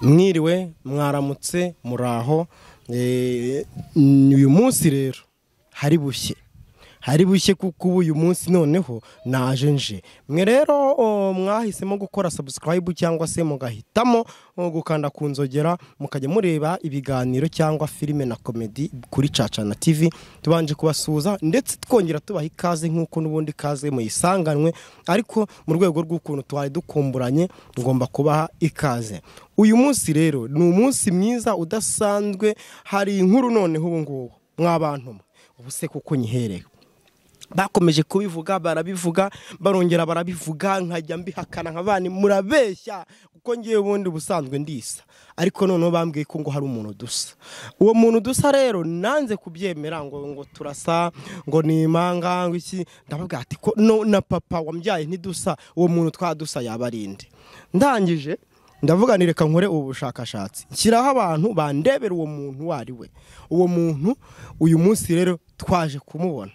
mwiriwe mwaramutse muraho uyu munsi rero hari bushye hari bushye kuko ubu uyu munsi noneho naje nje mwe rero mwahisemo gukora sabusikarayibu cyangwa se mugahitamo gukanda ku nzogera mukajya mureba ibiganiro cyangwa filime na komedi kuri caca na tivi tubanje kubasuhuza ndetse twongera tubaha ikaze nk'uko n'ubundi ikaze muyisanganwe ariko mu rwego rw'ukuntu twari dukumburanye ngomba kubaha ikaze uyu munsi rero ni umunsi mwiza udasanzwe hari inkuru noneho ubu ngubu mwabantu ubu se kuko nyihereye bakomeje kubivuga barabivuga barongera barabivuga nkajya mbihakana nka bandi murabeshya kuko ngiye ubundi ubusanzwe ndisa ariko noneho bambwiye ko ngo hari umuntu dusa uwo muntu dusa rero nanze kubyemera ngo ngo turasa ngo ni impanga ngo iki ndababwira ati ko na papa wambyaye ntidusa uwo muntu twadusa yaba arinde ndangije ndavuga ni reka nkore ubu bushakashatsi nshyiraho abantu bandebera uwo muntu uwo ari we uwo muntu uyu munsi rero twaje kumubona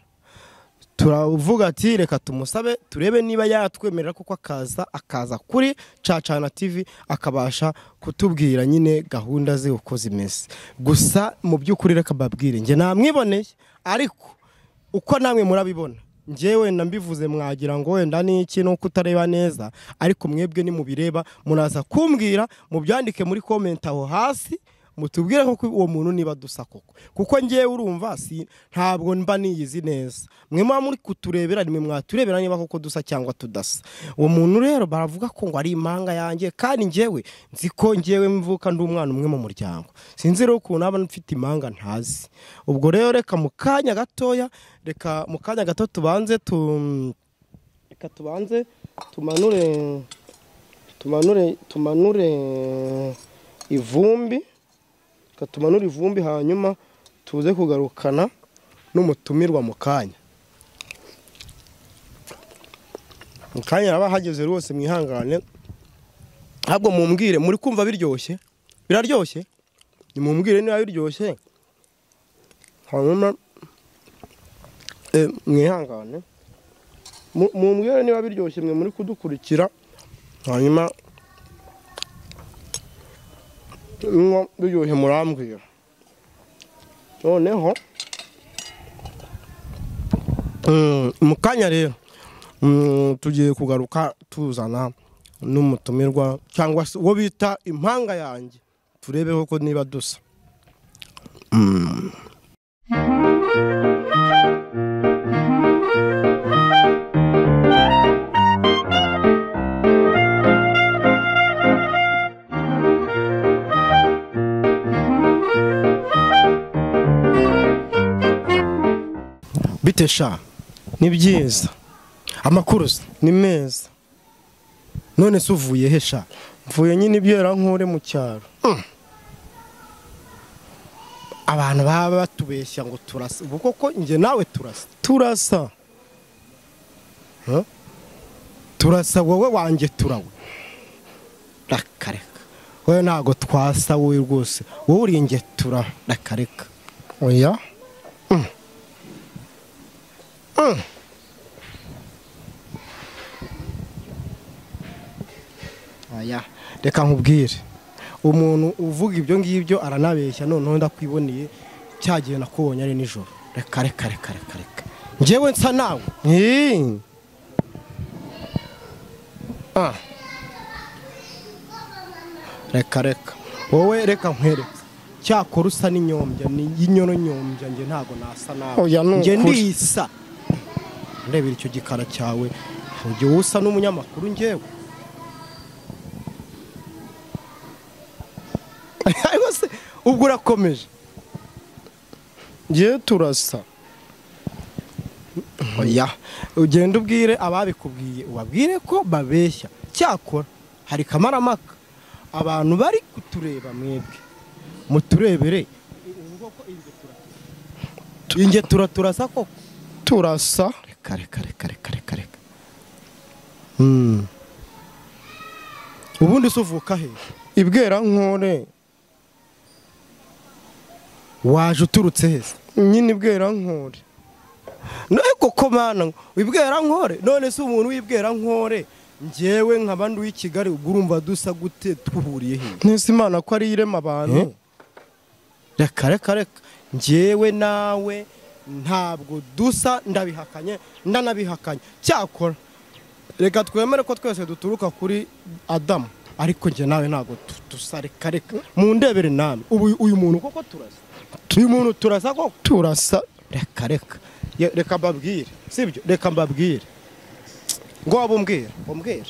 turavuga ati reka tumusabe turebe niba yatwemerera kuko akaza akaza kuri cacana tivi akabasha kutubwira nyine gahunda ze uko zimeze gusa mu by'ukuri reka mbabwire njye namwiboneye ariko uko namwe murabibona njyewe wenda mbivuze mwagira ngo wenda ni iki nuko utareba neza ariko mwebwe nimubireba muraza kumbwira mubyandike muri komenti aho hasi mutubwire ko uwo muntu niba dusa koko kuko ngewe urumva si ntabwo mba niyizi neza mwe muba muri kuturebera nimwe mwaturebera niba koko dusa cyangwa tudasa uwo muntu rero baravuga ko ngo ari impanga yanjye kandi ngewe nzi ko ngewe mvuka ndi umwana umwe mu muryango sinzi rero ukuntu aba mfite impanga ntazi ubwo rero reka mu kanya gatoya reka mu kanya gato tubanze tu reka tubanze tumanure tumanure tumanure ivumbi tumanura ivumbi hanyuma tuze kugarukana n'umutumirwa mu kanya mu kanya haba hageze rwose mwihangane ntabwo mumbwire muri kumva biryoshye biraryoshye nimumbwire niba biryoshye hanyuma mwihangane mumbwire niba biryoshye mwe muri kudukurikira hanyuma niba biryoshye murambwira noneho mu kanya rero tugiye kugaruka tuzana n'umutumirwa cyangwa se uwo bita impanga yanjye turebeho ko niba dusa bite sha ni byiza amakuru ni meza none se uvuye he sha mvuye nyine ibyera nkure mu cyaro abantu baba batubeshya ngo turasa ubu koko njye nawe turasa turasa turasa wowe wanjye turawe rakareka wowe ntabwo twasa wowe rwose wowe uri inge tura rakareka oya reka nkubwire umuntu uvuga ibyo ngibyo aranabeshya noneho ndakwiboneye cya gihe nakubonye ari nijoro reka reka reka reka reka ngewe nsa nawe reka reka wowe reka nkwereke cyakora usa n'inyobya y'inyoronyombya njye ntabwo nasa nawe njye ndisa ndebera icyo gikara cyawe ugiye usa n'umunyamakuru ngewe ariko se ubwo urakomeje ngewe turasa oya ugenda ubwire ababikubwiye ubabwire ko babeshya cyakora hari kamaramaka abantu bari kutureba mwebwe muturebere inge turaturasa koko turasa reka reka reka reka reka ubundi se uvuka he ibwera nkore waje uturutse heza nyine ibwera nkore none koko mana ibwera nkore none se umuntu w'ibwera nkore ngewe nka bandi w'i kigali ubwo urumva dusa gute duhuriye hehe ntese imana ko ari irema abantu reka reka reka ngewe nawe ntabwo dusa ndabihakanye ndanabihakanye cyakora reka twemere ko twese duturuka kuri adamu ariko njye nawe ntabwo tu- dusa reka reka mu ndebere nawe ubu uyu muntu koko turasa uyu muntu turasa koko turasa reka reka Ye- reka mbabwire sibyo reka mbabwire ngo waba umbwira umbwira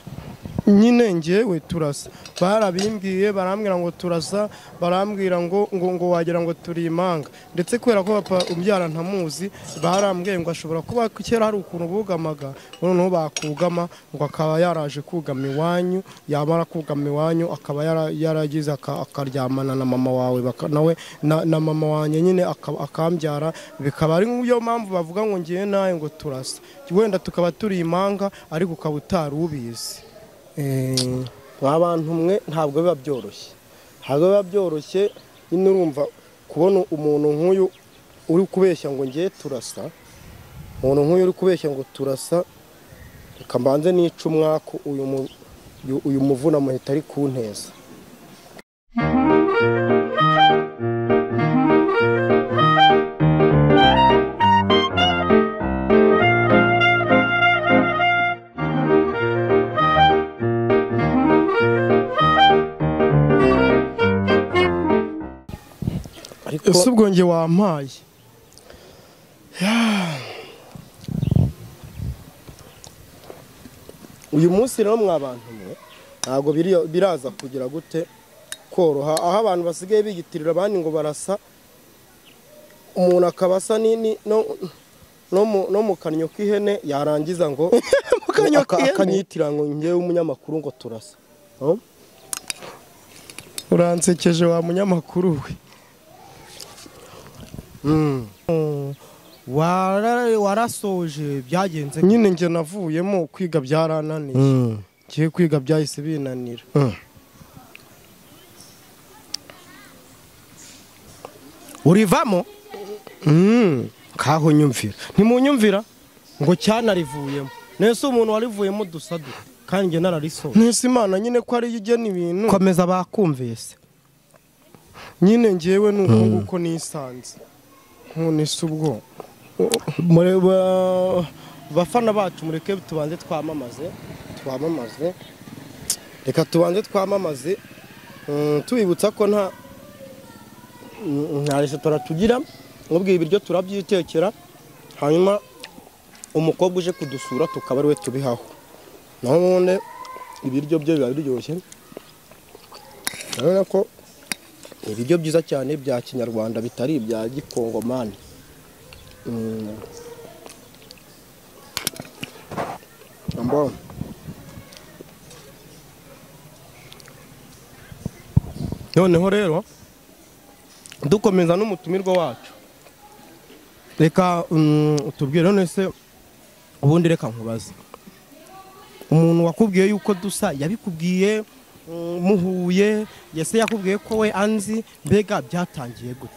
nyine ngewe turasa barabimbwiye barambwira ngo turasa barambwira ngo ngo ngo wagira ngo turi imanga ndetse kubera ko papa umbyara ntamuzi barambwiye ngo ashobora kuba kera hari ukuntu bugamaga noneho bakugama ngo akaba yaraje kugama iwanyu yamara kugama iwanyu akaba yara- yaragize aka- akaryamana na mama wawe baka- nawe na na mama wanjye nyine aka- akambyara bikaba ari nk'iyo mpamvu bavuga ngo ngewe nawe ngo turasa wenda tukaba turi imanga ariko ukaba utari ubizi mwa bantu mwe ntabwo biba byoroshye ntabwo biba byoroshye nyine urumva kubona umuntu nk'uyu uri kubeshya ngo ngiye turasa umuntu nk'uyu uri kubeshya ngo turasa reka mbanze nice umwaku uyu mu- uyu- uyu muvuna muhita ari kunteza ariko ese ubwo njye wampaye uyu munsi rero mwa bantu mwe ntabwo biri- biraza kugira gute koroha aho abantu basigaye biyitirira abandi ngo barasa umuntu akaba asa ni- ni- no- no mu- no mu kanyo k'ihene yarangiza ngo kanyo aka- k'ihene? akanyitira ngo ngewe umunyamakuru ngo turasa Oh? uransekeje wa munyamakuru we warasoje byagenze nyine njye navuyemo kwiga byarananiye ngiye kwiga byahise binanira urivamo kaho nyumvira ntimunyumvira ngo cyanarivuyemo nese umuntu warivuyemo dusa dute kandi njye nararisoje ntese imana nyine ko ariyo igena ibintu komeza bakumvise nyine ngewe ni uko nguko nisanze nkunise ubwo mureba bafana bacu mureke tubanze twamamaze twamamaze reka tubanze twamamaze mm, tubibutsa ko nta mm, nta resitora tugira nk'ubwo ibiryo turabyitekera hanyuma umukobwa uje kudusura tukaba ariwe tubihaho naho ubundi ibiryo bye biba biryoshye urabona ko ibiryo byiza cyane bya kinyarwanda bitari ibya gikongomani ambao noneho rero dukomeza n'umutumirwa wacu reka mm, utubwire none se ubundi reka nkubaze umuntu wakubwiye yuko dusa yabikubwiye mm, muhuye yese yakubwiye ko we anzi mbega byatangiye gute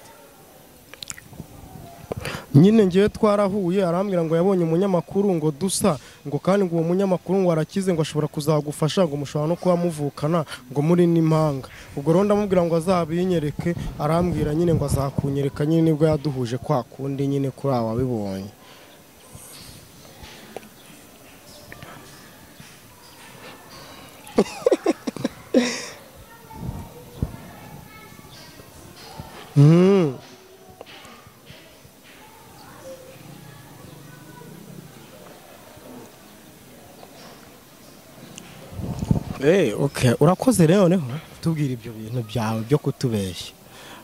nyine ngewe twarahuye arambwira ngo yabonye umunyamakuru ngo dusa ngo kandi ngo uwo munyamakuru ngo arakize ngo ashobora kuzagufasha ngo mushobora no kuba muvukana ngo muri n'impanga ubwo rero ndamubwira ngo azabinyereke arambwira nyine ngo azakunyereka nyine nibwo yaduhuje kwa kundi nyine kuri aba wabibonye Eh, okay. Urakoze rero noneho tubwira ibyo bintu byawe byo kutubeshya.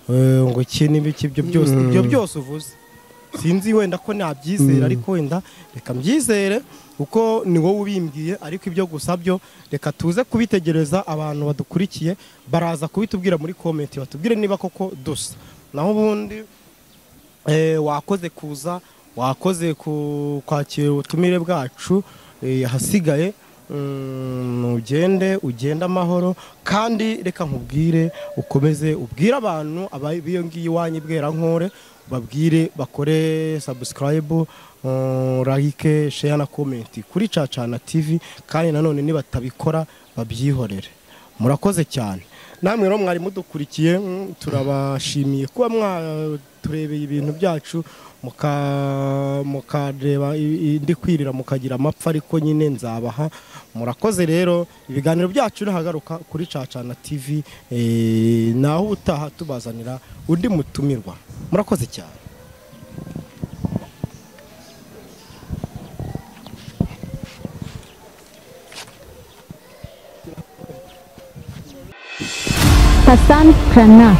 Eh, ngo iki n'ibiki ibyo byose ibyo byose uvuze. Sinzi wenda ko nabyizera ariko wenda reka mbyizere kuko ni wowe ubimbwiye ariko ibyo gusa byo reka tuze kubitegereza abantu badukurikiye baraza kubitubwira muri comment batubwire niba koko dusa. Naho ubundi eh, wakoze kuza wakoze ku- kwakira ubutumire bwacu eh, ahasigaye mm, ugende ugende amahoro kandi reka nkubwire ukomeze ubwire abantu abari- biyongiye iwanyu i bwerankore babwire bakore sabusikarayibu rayike sheya na komenti kuri cacana tivi kandi nanone nibatabikora babyihorere murakoze cyane namwe rero mwari mudukurikiye mm, turabashimiye kuba mwaturebeye ibintu byacu muka- mukareba i- indi kwirira mukagira amapfa ariko nyine nzabaha murakoze rero ibiganiro byacu nahagaruka kuri cacana tv eh, naho ubutaha tubazanira undi mutumirwa murakoze cyane Hassan Prana.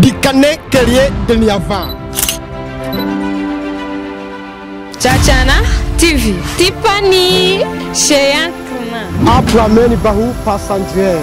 dikane kerie deniavan Chachana TV. Tiffany Cheyenne. aprameni bahu pasandier